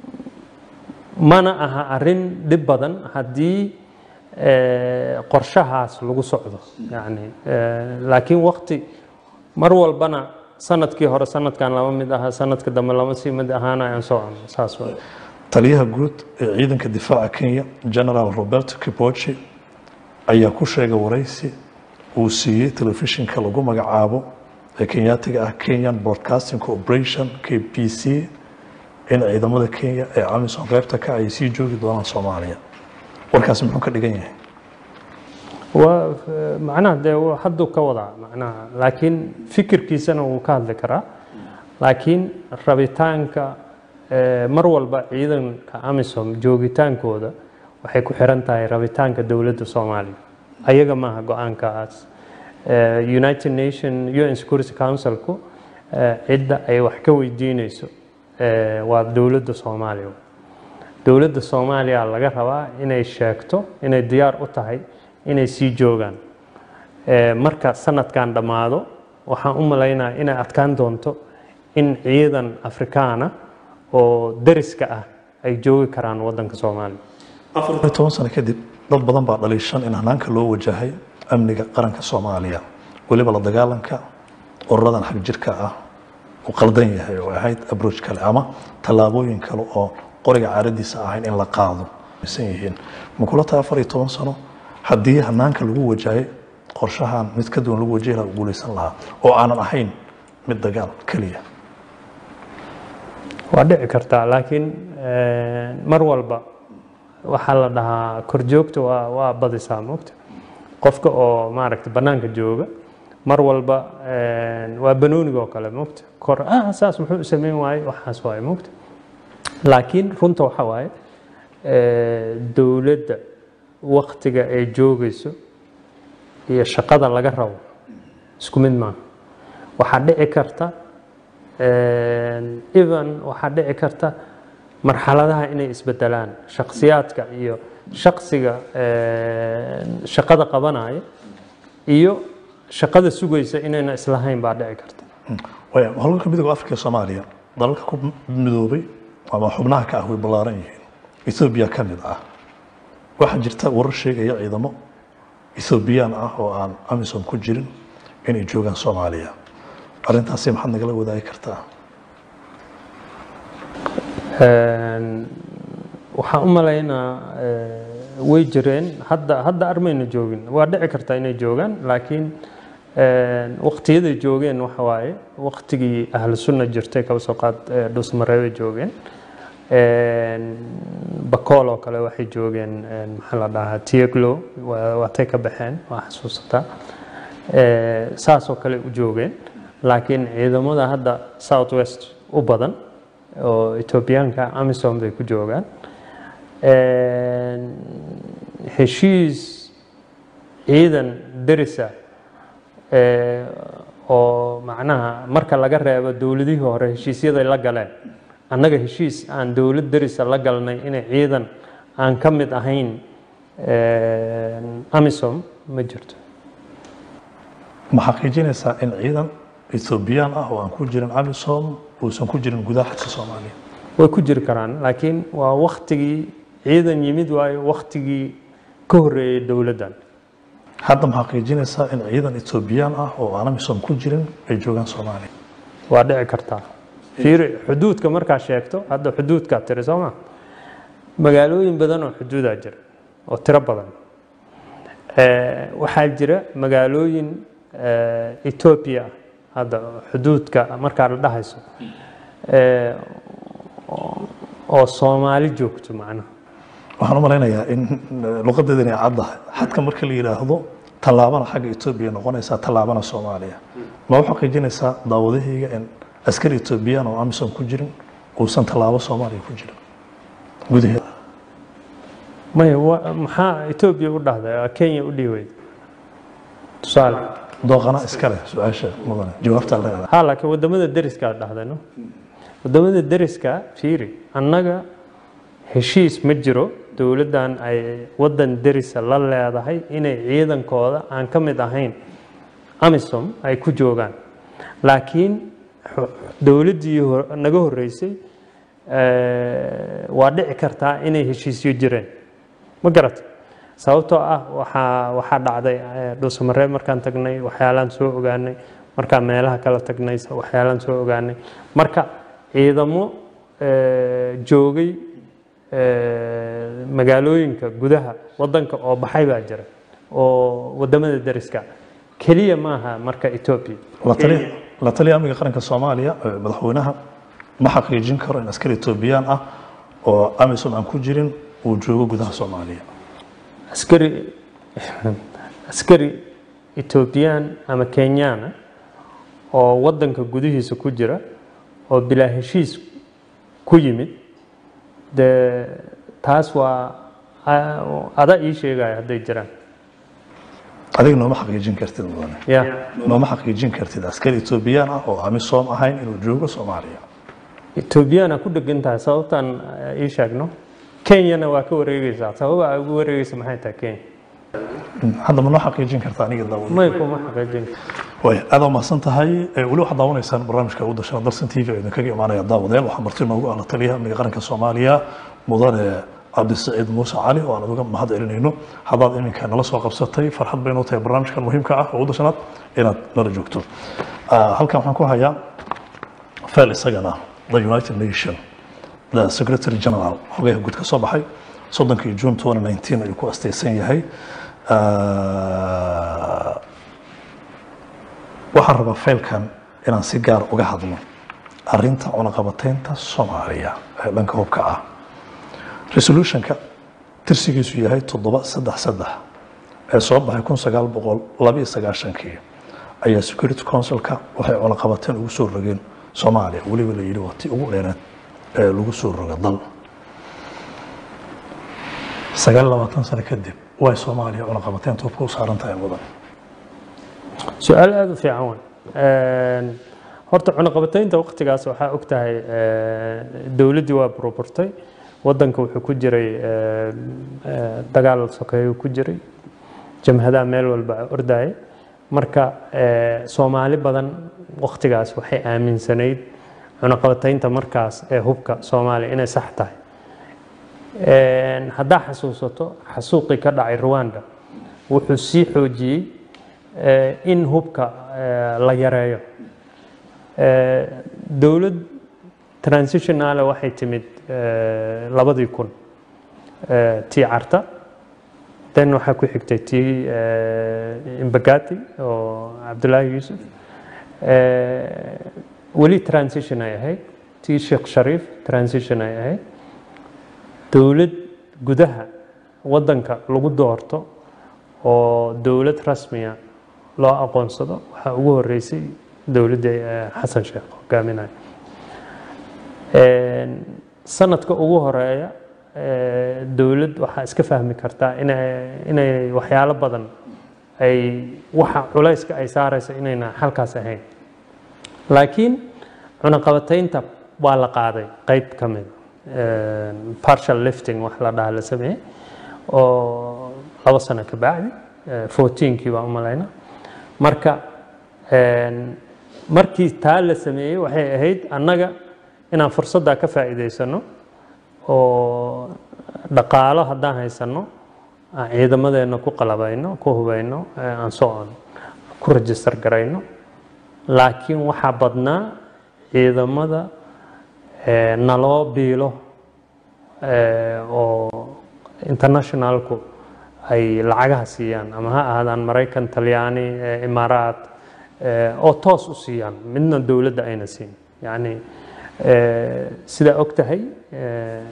mana aha arrin dhib badan haddii eh, qorshahaas lagu socdo yani eh, laakiin waqti mar walbana sanadkii hore sanadkan lama mid aha sanadka dambe lama sii mid ahaana aan socono saas waaye taliyaha guud ee ciidanka difaaca kenya general roberto kipochi ayaa ku sheegay waraysi uu siiyey telefishinka lagu magacaabo ee kenyaatiga ah kenyan broadcasting corporation k b c in ciidamada kenya ee amisom qaybta ka ay sii joogi doonaan soomaaliya warkaasi muxuu ka dhigan yahay waa macnaha dee waa hadduu ka wadaa macnaha laakiin fikirkiisana wuu ka hadli karaa laakiin rabitaanka eh, mar walba ciidanka amisom joogitaankooda waxay ku xiran tahay rabitaanka dowladda soomaaliya ayaga maaha go-aankaas Eh, united nation un security councilku eh, cidda ay wax ka weydiineyso eh, waa dowladda soomaaliya dowladda soomaaliya laga rabaa inay sheegto inay diyaar u tahay inay sii joogaan Eh, marka sanadkan dhammaado waxaan u malaynaya inay adkaan doonto in ciidan afrikaana oo dariska ah ay joogi karaan wadanka soomaaliya afar iyo toban sano kadib dad badan baa dhaliishan in hanaanka loo wajahay amniga qaranka soomaaliya weliba la dagaalanka ururadan xag jirka ah uu qaldan yahay oo ahayd abroach kale ama tallaabooyin kale oo qoriga caaradiisa ahayn in la qaado san yihiin ma kula tahay afar iyo toban sano haddii hanaanka lagu wajahay qorshahan mid ka duwan lagu wajahi lahaa uu guulaysan lahaa oo aanan ahayn mid dagaal keliya waa dhici kartaa laakiin eh, mar walba waxaa la dhahaa korjoogta waa waa badisaa moogta qofka oo maaragta bannaanka jooga mar walba eh, waa banooniga oo kale moogta kor ah saas muxuu u sameyn waaye waxaas waaye moogta laakiin runta waxa waaye eh, dowladda waktiga ay joogayso iyo shaqada laga rabo isku mid maaha waxaa dhici karta even waxaa dhici karta marxaladaha inay isbedelaan shakhsiyaadka iyo shaksiga shaqada qabanaya iyo shaqada sugaysa inayna islahayn baa dhici karta waaya howlgalka midooda afrika ee soomaaliya dalalka ku midoobay ama xubnaha ka ah way ballaaran yihiin ethoobiya ka mid ah waxaa jirta warar sheegaya ciidamo ethoobiyan ah oo aan amisom ku jirin inay joogaan soomaaliya arrintaasi maxaad nagala wadaagi kartaa waxaan u malaynaa eh, way jireen hadda hadda armayna joogin waa dhici kartaa inay joogaan laakiin eh, waqtiyaday joogeen waxa waaye waqtigii ahlu sunna jirtay kaba soo qaad eh, dhusmareebay joogeen Een, bakool oo kale waxay joogeen een, maxaa la dhahaa tieglo waa- waatay ka baxeen waa xasuusataa Eh, saas oo kale u joogeen laakiin ciidamada hadda south west u badan oo etoobiyaanka amisom bay ku joogaan Een, heshiis ciidan derisa eh, oo macnaha marka laga reebo dowladihii hore heshiisyaday la galeen annaga heshiis aan dowlad derisa la galnay inay ciidan aan ka mid ahayn een, amisom ma jirto ma xaqiijinaysaa in ciidan ethoobiyan ah oo aan ku jirin amisom uusan ku jirin gudaha xadka soomaaliya way ku jiri karaan laakiin waa waktigii ciidan yimid waayo waktigii ka horreeyay dowladdan hadda ma xaqiijinaysaa in ciidan ethoobiyan ah oo aan amisom ku jirin ay joogaan soomaaliya waa dhici kartaa fiiri xuduudka markaa sheegto hadda xuduudkaa tiri soo ma magaalooyin badan oo xuduudaa jira oo tiro badan Eh, waxaa jira magaalooyin eh, etoobiya hadda xuduudka markaa la dhahayso eh, oo- oo soomaali joogto macnaha waxaan u malaynayaa in luqadeeda inay caddahay xadka marka la yidhaahdo tallaabana xagga etoobiya noqonaysaa tallaabana soomaaliya ma u xaqiijinaysaa daawadahayga in askari etoobiyaan oo amisom ku jirin uusan tallaabo soomaaliya ku jirin gudaheeda maya wa- maxaa etoobiya u dhahday kenya u dhiiweyd tusaale dooqana iska leh su-aasha mudane jawaabtaa leedahay ha laakiin wadamada deriska dhahday no wadamada deriska fiiri annaga heshiis ma jiro dowladdan ay wadan derisa la leedahay inay ciidankooda aan ka mid ahayn amisom ay ku joogaan laakiin xu- dowladdii hor- naga horreysay eh, waa dhici kartaa inay heshiisyo jireen ma garat sababtoo ah waxaa waxaa dhacday eh, dhuusamareeb markaan tagnay waxyaalaan soo ogaanay markaan meelaha kala tagnay waxyaalaan soo ogaanay marka ciidamo eh, joogay eh, magaalooyinka gudaha wadanka oo baxay baa jira oo wadamada deriska keliya maaha marka etoobiya la tali- la taliya amniga qaranka soomaaliya ee madaxweynaha ma xaqiijin karo in askari etoobiyaan ah oo amisom aan ku jirin uu joogo gudaha soomaaliya askari askari etoobiyaan ama kenyana oo wadanka gudihiisa ku jira oo bilaa heshiis ku yimid dee taas waa a- ada ii sheegaya hadday jiraan adiga nooma xaqiijin kartid mudane ya nooma xaqiijin kartid askari etoobiyaan ah oo amisom ahayn inuu joogo soomaaliya etoobiyana ku dhegan tahay sababtaan eh, ii sheegno kenyana waa ka wareegeysaa sababa ay ugu wareegeysa maxay tahay kenya hadda ma noo xaqiijin karta aniga daawada may kuma xaqiijin way aad umahadsan tahay Ee, weli waxaad daawanaysaan barnaamijka ugu dashana dalsan t v oo idinkaga imaanaya daawadeel waxaa marti noogu ah la taliyaha amniga qaranka soomaaliya mudane cabdisaciid muuse cali oo aan uga mahad celinayno haddaad iminka nala soo qabsatay farxad bay noo tahay barnaamijkan muhiimka ah oo ugu dashanaad inaad nala joogto Ah, halkan waxaan ku hayaa fel isagana the united nation the secretary general xogayaha guud ka soo baxay soddonkii june 2019 ayuu ku astaysan yahay Ah, waxaan rabaa faylkan inaan si gaar uga hadlo arinta cunaqabateynta soomaaliya ee dhanka hubka ah resolutionka tirsigiisu yahay toddoba saddex saddex ee soo baxay kun sagaal boqol labiyo sagaashankii ayaa security councilka waxay cunaqabateen ugu soo rogeen soomaaliya weliba la yidhi waa tii ugu dheereed ee lagu soo roga dal sagaal iyo labaatan sano kadib way soomaaliya cunaqabateynta hubka u saaran tahay mudan su-aal aada u fiican wey horta cunaqabataynta waqtigaas waxaa og tahay dowladdii waa burburtay wadanka wuxuu ku jiray eh, eh, dagaal sokeeyuu ku jiray jamhadaha meel walba ordaya marka eh, soomaali badan waqtigaas waxay aaminsanayd cunaqabataynta markaas ee hubka soomaaliya inay sax tahay Een, haddaa xasuusato xasuuqii ka dhacay rwanda wuxuu sii xoojiyey eh, in hubka eh, la yareeyo Eh, dowlad transitionale waxay timid eh, labadii kun eh, tii carta then waxaa ku xigtay tii eh, imbagati oo cabdulaahi yuusuf Eh, weli transition ay ahayd tii sheekh shariif transition ay ahayd dowlad gudaha waddanka lagu doorto oo dowlad rasmiya loo aqoonsado waxaa ugu horeysay dowladda eh, xasan sheekh hogaaminaya sanadka ugu horeeya eh, dowlad waxaa iska fahmi kartaa inay inay waxyaalo badan ay waxa culayska ay saarayso inayna halkaas ahayn laakiin cunaqabataynta waa la qaaday qayb ka mid partial lifting wax la dhaha la sameeyey oo labo sano ka bacdi fourteenkii baa u malayna marka een, markii taa la sameeyey waxay ahayd annaga inaan fursaddaa ka faa'iidaysano oo dhaqaalo haddaan haysano aan ciidamadeenna ku qalabayno ku hubayno ee aan soo on ku register garayno laakiin waxaa badnaa ciidamada ee, naloo biilo ee, oo internationalku ay lacagaha siiyaan ama ha ahaadaan maraykan talyaani ee, imaaraat ee, oo toos u siiyaan midna dowladda ayna siin yacni ee, sidaa og tahay ee,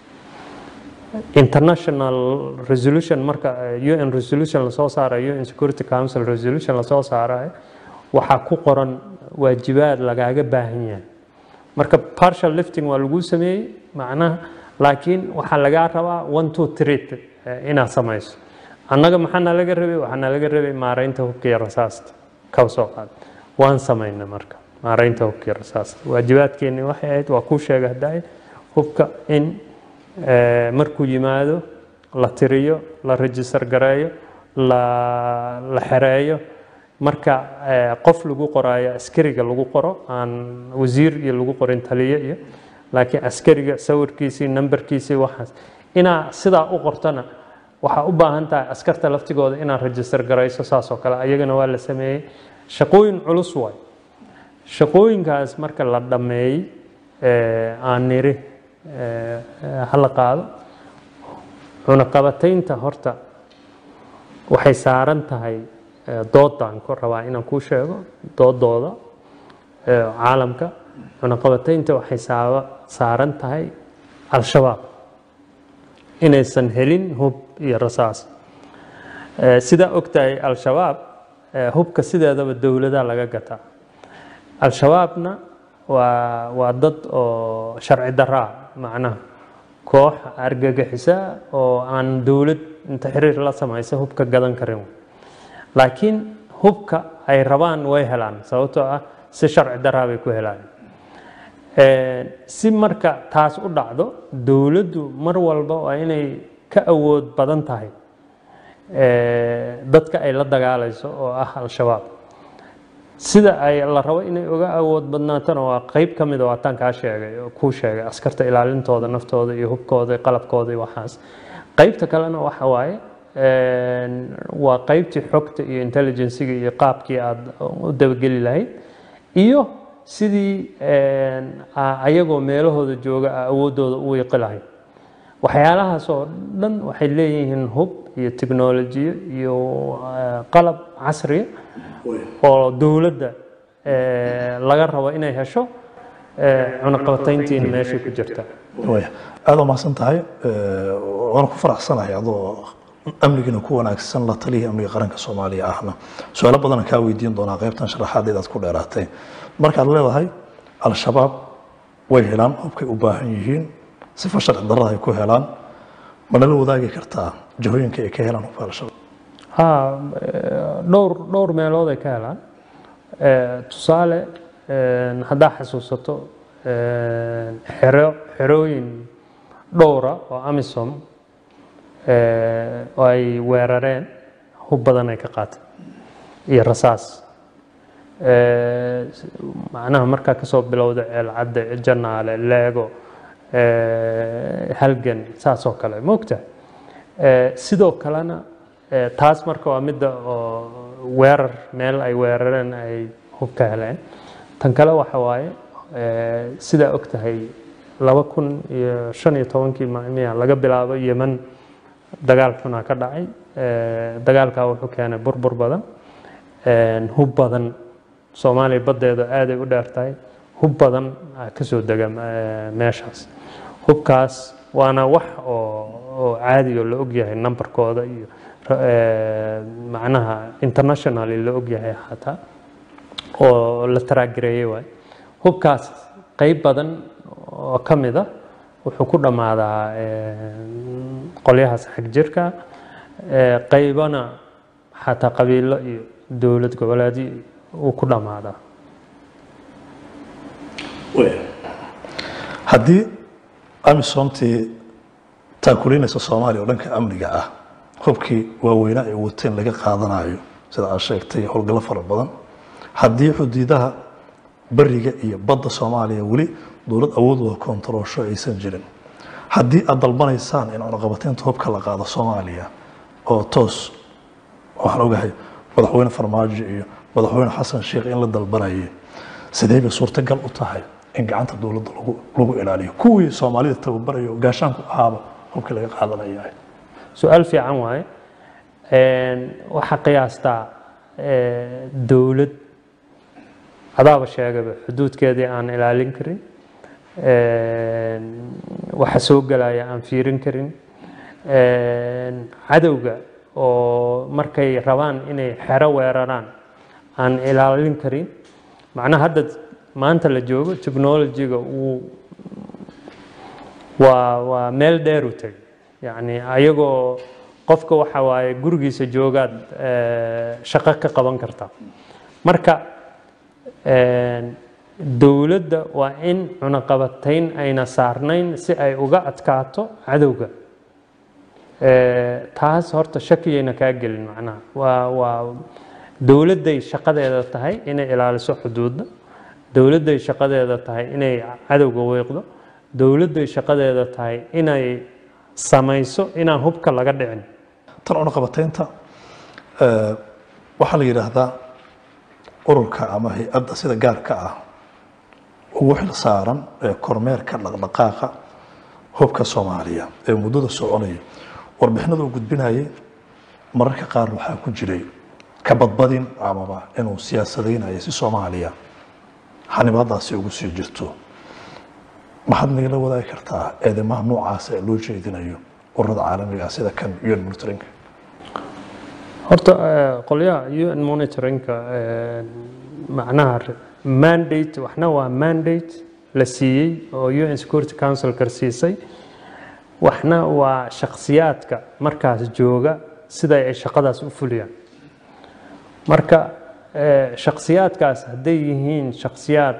international resolution marka eh, un resolution lasoo saarayo un security council resolution lasoo saarayo waxaa ku qoran waajibaad lagaaga baahan yahay marka partial lifting waa lagu sameeyey macnaha laakiin waxaa lagaa rabaa one two three eh, inaad samayso annaga maxaana laga rabay waxaana laga rabay maaraynta hubka iyo rasaasta kaba soo qaad waan samayna marka maaraynta hubka iyo rasaasta waajibaadkeeni waxay ahayd waa kuu sheega haddaay hubka in eh, markuu yimaado la tiriyo la register gareeyo la la xereeyo marka eh, qof lagu qoraayo askariga lagu qoro aan wasiir iyo lagu qorin taliye iyo laakiin askariga sawirkiisii nambarkiisii waxaas inaa sidaa u qortana waxaa u baahan tahay askarta laftigooda inaad register garayso saas oo kale ayagana waa la sameeyey shaqooyin culus waay shaqooyinkaas marka la dhammeeyey eh, aan niri eh, eh, hala qaado cunaqabataynta horta waxay saaran tahay eh, doodaan ku rabaa inaan kuu sheego doodooda eh, caalamka cunaqabataynta waxay saaba saaran tahay al-shabaab inaysan helin hub iyo rasaas Eh, sidaa og tahay al-shabaab eh, hubka sideedaba dowladaa laga gataa al-shabaabna waa waa dad oo sharci daraa macnaha koox argagixisa oo aan dowlad inta xiriir la samaysa hubka gadan karin laakiin hubka ay rabaan way helaan sababtoo ah si sharci daraa bay ku helaan Eh, si marka taas u dhacdo dowladdu mar walba waa inay ka awood badan tahay eh, dadka ay la dagaalayso oo ah al-shabaab sida ay la rabo inay uga awood badnaatona waa qeyb ka mida waataan kaa sheegay oo kuu sheegay askarta ilaalintooda naftooda iyo hubkooda iyo qalabkooda iyo waxaas qeybta kalena waxa waaye een, waa qeybtii xogta iyo intelligenciga iyo qaabkii aada u dabageli lahayd iyo sidii een, a- ayagoo meelahooda jooga a awooddooda u wiiqi lahayd waxyaalahaas oo dhan waxay leeyihiin hub iyo tiknolojiyo iyo eh, qalab casriya oo dowladda eh, laga rabo inay hesho eh, cunaqabatayntiina meeshay ku jirta waya aada u mahadsan tahay Eh, waana ku faraxsanahay adoo amnigiina ku wanaagsan la taliyii amniga qaranka soomaaliya ahna su-aalo badan kaa weydiin doonaa qaybtan sharaxaadeed aad ku dheeraatay markaad leedahay al-shabaab way helaan hubkay u baahan yihiin sifa sharci darrada ay ku helaan ma nala wadaagi kartaa jahooyinka ay ka helaan hubka al-shabaab ha eh, dhowr dhowr meelood ay ka helaan Eh, tusaale eh, haddaa xasuusato eh, xero xerooyin dhowra oo amisom eh, oo ay weerareen hub badan ay ka qaateen iyo rasaas Eh, macnaha markaa kasoo bilowda ceelcadde janaale leego eh, halgan saas oo kale moogta Eh, sidoo kalena eh, taas marka waa midda oo weerar meel ay weerareen ay hub ka heleen tan kale waxa waaye eh, sidaa og tahay laba kun iyo shan iyo tobankii miya laga bilaabo yemen dagaal xunaa ka dhacay dagaalkaa wuxuu keenay burbur badan hub badan soomaaliya baddeeda aaday u dheer tahay hub badan ka soo dega meeshaas hubkaas waana wax oo caadi oo la ogyahay numberkooda iyo macnaha internationally la ogyahay xataa oo la taraagireeyey waay hubkaas qeyb badan oo ka mid a wuxuu ku dhammaadaa qolyahaas xag jirka qeybana xataa qabiilo iyo dowlad goboleedyo uu ku dhammaadaa haddii amisomtii taakulinaysa soomaaliya oo dhanka amniga ah hubkii waaweynaa ay wateen laga qaadanayo sida aad sheegtay howlgallo fara badan haddii xuduudaha bariga iyo badda soomaaliya weli dowlad awoodooda kontaroosho aysan jirin haddii aad dalbanaysaan in cunaqabateynta hubka la qaado soomaaliya oo toos waxaan ogahay madaxweyne farmaajo iyo madaxweyne xasan sheekh in la dalbanayay sidee bay suurtagal u tahay in gacanta dowladda lagu ilaaliyo kuwii soomaalida tababarayo gaashaanku ahaaba hubkii laga qaadanaya su-aal fiican waaye waxaa qiyaastaa dowlad adaaba sheegaba xuduudkeedii aan ilaalin karin waxa soo gelaya aan fiirin karin cadowga oo markay rabaan inay xero weeraraan aan ilaalin karin macnaha hadda maanta la joogo technologyga uu waa waa meel dheer u tegay yacni ayagoo qofka waxa waaye gurigiisa joogaad shaqo ka qaban karta marka dowladda waa in cunaqabatayn ayna saarnayn si ay uga adkaato cadowga taas horta shakiyayna kaa gelin macnaha waa waa dowladday shaqadeeda tahay inay ilaaliso xuduudda dowladday shaqadeeda tahay inay cadowga weeqdo dowladday shaqadeeda tahay inay samayso inaan hubka laga dhicin tan cunaqabateynta waxaa la yidhaahdaa ururka ama hay-adda sida gaarka ah ugu xil saaran ee kormeerka dhaqdhaqaaqa hubka soomaaliya ee muddada soconaya warbixinada uu gudbinayay mararka qaar waxaa ku jiray ka badbadin amaba inuu siyaasadaynayo si soomaaliya xanibaadaasi ugu sii jirto maxaad nagala wadaagi kartaa eedamaha noocaasa ee loo jeedinayo ururada caalamiga ah sida kan un monitoring horta qolyaha un monitoringka macnaha mandate waxna waa mandate la siiyey oo un security council karsiisay waxna waa shakhsiyaadka markaas jooga sida ay shaqadaas u fuliyaan marka shakhsiyaadkaas hadday yihiin shakhsiyaad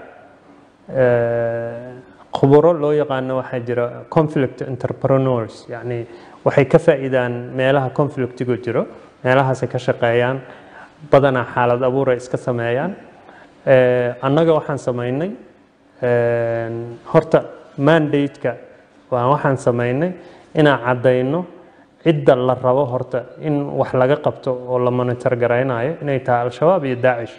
khuburo loo yaqaano waxaa jira conflict entrepreneurs yacni waxay ka faa'iidaan meelaha conflictigu jiro meelahaasay ka shaqeeyaan badanaa xaalad abuuray iska sameeyaan annaga waxaan samaynay horta mandate-ka waa waxaan samaynay inaan caddayno cidda la rabo horta in wax laga qabto oo la monitor garaynayo inay tahay al-shabaab iyo daacish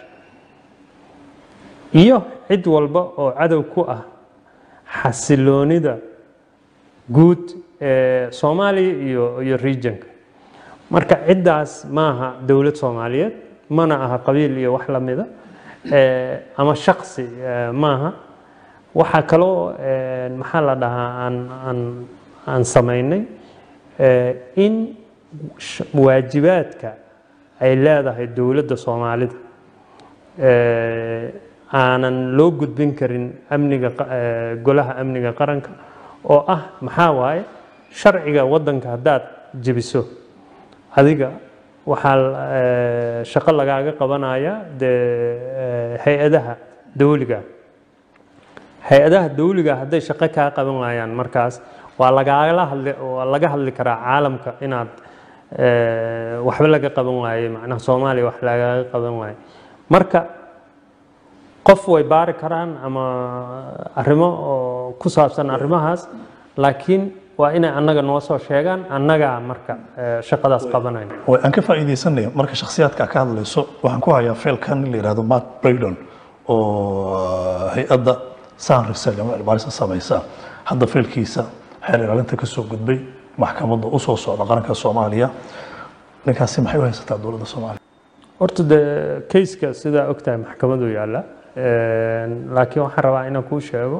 iyo cid walba oo cadow ku ah xasiloonida guud ee soomaaliya iyo iyo regionka marka ciddaas maaha dowlad soomaaliyeed mana aha qabiil iyo wax lamida ama shaksi maaha waxaa kaloo maxaa la dhahaa aan aan aan samaynay in waajibaadka ay leedahay dowladda soomaalida aanan loo gudbin karin amniga golaha amniga qaranka oo ah maxaa waaye sharciga waddanka haddaad jebiso adiga waxaa shaqo lagaaga qabanaya dee hay-adaha dawliga hay-adaha dawliga hadday shaqo kaa qaban waayaan markaas waa lagaala hadli waa laga hadli karaa caalamka inaad waxba laga qaban waaye macnaha soomaaliya wax lagaga qaban waaye marka qof way baari karaan ama arrimo oo ku saabsan arrimahaas laakiin waa inay annaga noo soo sheegaan annagaa marka shaqadaas qabanayna way aan ka faa'iidaysanay marka shakhsiyaadka ka hadlayso waxaan ku hayaa failkan in la yidhahdo mark braydon oo hay-adda san research ama cilbaarisa samaysa hadda feelkiisa xeer ilaalinta ka soo gudbay maxkamadda u soo socda qaranka soomaaliya ninkaasi maxay u haysataa dowladda soomaaliya horta dee kayska sidaa ogtahay maxkamadu yaalla laakiin waxaan rabaa inaan kuu sheego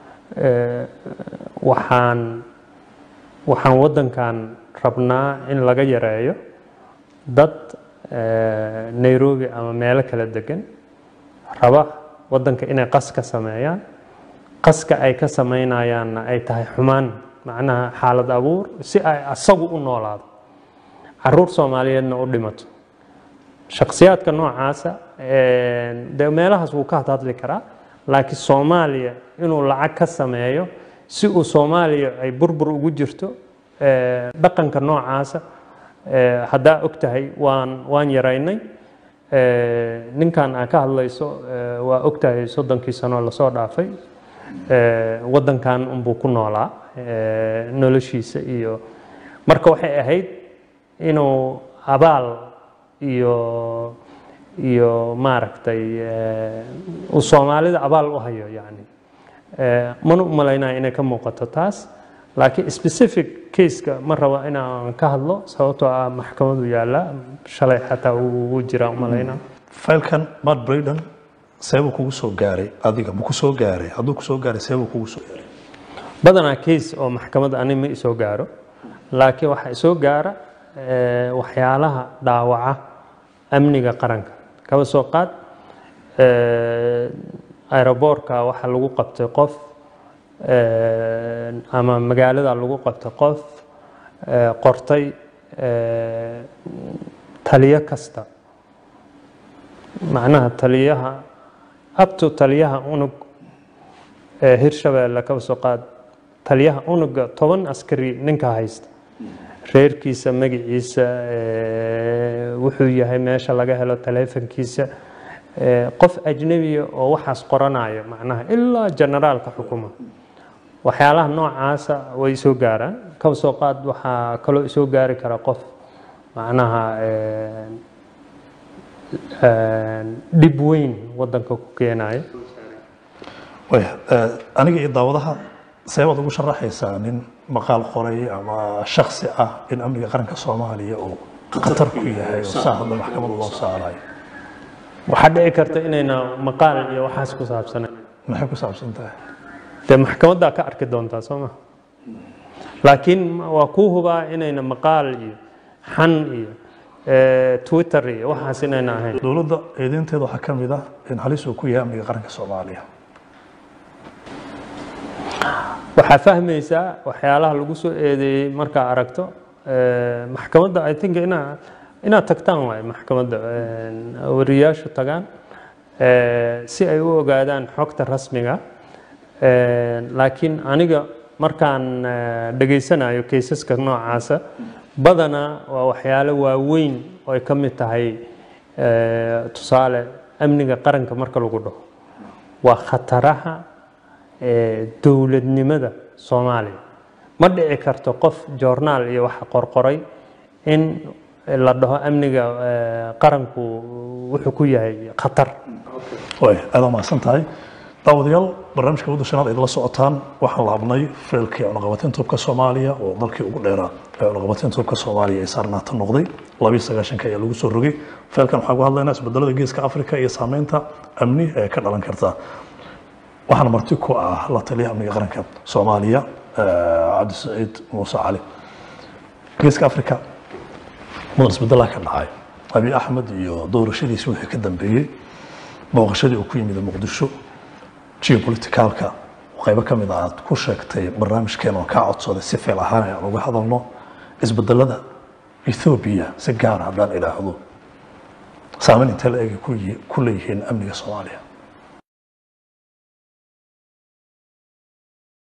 waxaan waxaan waddankan rabnaa in laga yareeyo dad nairobi ama meelo kala degan raba waddanka inay qas ka sameeyaan qaska ay ka samaynayaanna ay tahay xumaan macnaha xaalad abuur si ay asagu u noolaado caruur soomaaliyeedna u dhimato shakhsiyaadka noocaasa dee meelahaas wuu ka hadhadli karaa laakiin soomaaliya inuu lacag ka sameeyo si uu soomaaliya ay burbur ugu jirto dhaqanka noocaasa haddaa og tahay waan waan yaraynay ninkan aa ka hadlayso waa og tahay soddonkii sanoo lasoo dhaafay waddankan unbuu ku noolaa noloshiisa iyo marka waxay ahayd inuu abaal iyo iyo maaragtay uu soomaalida abaal u hayo yani mana u malaynaya inay ka muuqato taas laakiin specific caseka ma rabo inaan ka hadlo sababtoo ah maxkamadu yaalla shalay xataa uu jiraa u malaynaa faylkan matt braden seebuu kugu soo gaaray adiga ma ku soo gaaray hadduu ku soo gaaray seebuu kugu soo gaaray badanaa case oo maxkamadda ani ma isoo gaaro laakiin waxaa isoo gaara waxyaalaha dhaawaca amniga qaranka kaba soo qaad aeroboortka waxaa lagu qabtay qof ama magaalada lagu qabtay qof qortay taliyo kasta macnaha taliyaha abto taliyaha unug hirshabeelle kaba soo qaad taliyaha unuga toban askari ninka haysta reerkiisa magaciisa wuxuu yahay meesha laga helo taleefankiisa qof ajnebiya oo waxaas qoranaya macnaha ilaa generaalka xukuma waxyaalaha noocaasa way soo gaaraan kaba soo qaad waxaa kaloo isoo gaari kara qof macnaha dhib weyn wadanka ku keenaya waya aniga iyo daawadaha seebaad ugu sharaxaysaa nin maqaal qoray ama shaksi ah in amniga qaranka soomaaliya uu khatar ku yahay oo saa hadda maxkamada loo saarayo waxaa dhici karta inayna maqaal iyo waxaas ku saabsanayn maxay ku saabsan tahay dee maxkamaddaa ka arki doontaa soo ma laakiin waa kuu hubaa inayna maqaal iyo xan iyo twitter iyo waxaas inayna ahayn dowladda eedeynteeda waxaa ka mid ah in halis uu ku yahay amniga qaranka soomaaliya waxaa fahmaysaa waxyaalaha lagu soo eedeeyey markaa aragto maxkamadda i think inaa inaad tagtaan waay maxkamadda wariyaashu tagaan si ay u ogaadaan xogta rasmiga laakiin aniga markaan dhegaysanayo kaysaska noocaasa badanaa waa waxyaalo waaweyn oo ay ka mid tahay tusaale amniga qaranka marka lagu dhaho waa khataraha dowladnimada soomaaliya ma dhici karto qof joornaal iyo wax qorqoray in la dhaho amniga qaranku wuxuu ku yahay khatar way aada mahadsan tahay daawadayaal barnaamijka wadda shanaad ayd la socotaan waxaan laabnay feelkii cunaqabateyn toobka soomaaliya oo dalkii ugu dheeraa ee cunaqabateyn toobka soomaaliya ee saarnaata noqday labiyo sagaashanka ayaa lagu soo rogay feelkan waxaan ku hadlaynaa isbedelada geeska afrika iyo saameynta amni ee ka dhalan karta waxaana marti ku ah la taliyaha amniga qaranka soomaaliya cabdisaciid muuse cali geeska afrika mudan isbedelaa ka dhacay abiy axmed iyo doorashadiisi wixii ka dambeeyey booqashadii uu ku yimid muqdisho geopoliticalka qaybo ka mid a aad ku sheegtay barnaamijkeen oo kaa codsaday si feel ahaan aan uga hadalno isbedelada ethoobiya si gaar haddaan idhaahdo saameyn intee la egi ku leeyihiin amniga soomaaliya